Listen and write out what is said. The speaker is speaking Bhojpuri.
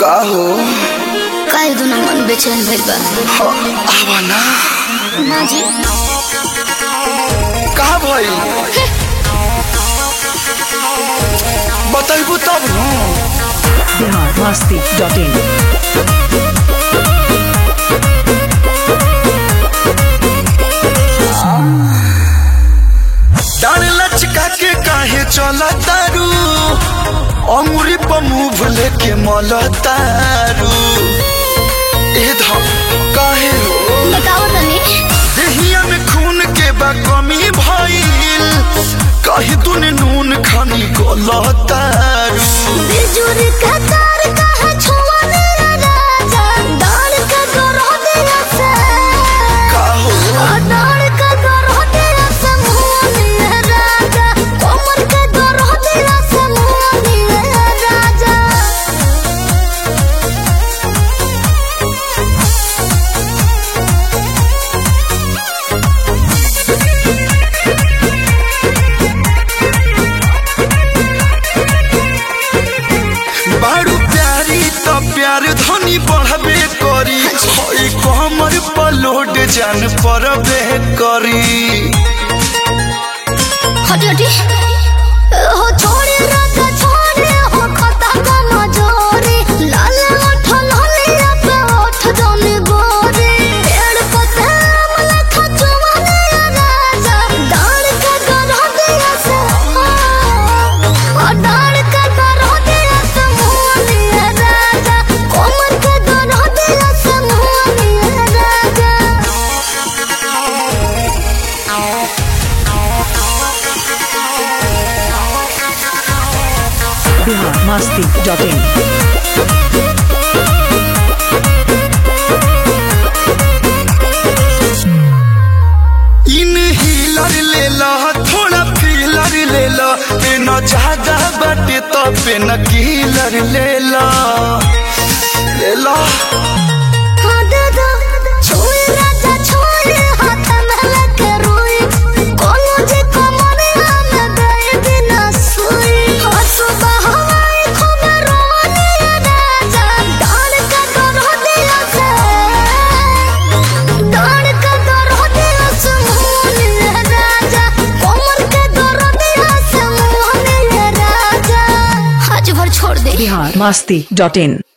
का हो काहे दुनो मन बेचैन भइल बा ह, आवा ना ना जी का भई बताइबू तब न बिहार मस्ती डॉट इन डाल लचका के काहे चला तारू अमूरी पर मुंह लेके मल तारू ए धम काहे हो बताओ तनी देहिया में खून के बा कमी भइल कहीं तूने नून खानी गलतारू बिजुर का तार कहा छुआ मेरा राजा डाल का गरो दिया से का हो डाल का गरो दिया से मुंह मेरा राजा कोमर का गरो दिया से मुंह मेरा राजा बारू प्यारी तो प्यार धनी बढ़बे करी हई कमर पर लोड जान परबे करी हटी हटी हो छोड़े राजा छोड़े हो खता का मजोरे लाल ओठ लालिया पे ओठ जन गोरे पेड़ पते मला खचुआ राजा डाल के गरो दिया से ओ डाल के गरो दिया से मोनिया राजा कोमर के गरो दिया से मोनिया राजा बिहार मस्ती डॉट इन इन हीलर ले ला थोड़ा फीलर ले ला पेन ज्यादा बाटे तो पेन कीलर ले ला ले ला हाँ दादा छोड़ राजा छोड़ हाथ में लेके रोई कोनो जे कमरे हम गए बिना सोई हाँ सुबह हवाई खूब रोने राजा डाल का दरो दिया से डाल का दरो दिया से मोहनी राजा कोमर के दरो दिया से मोहनी राजा आज भर छोड़ दे बिहार मस्ती डॉट इन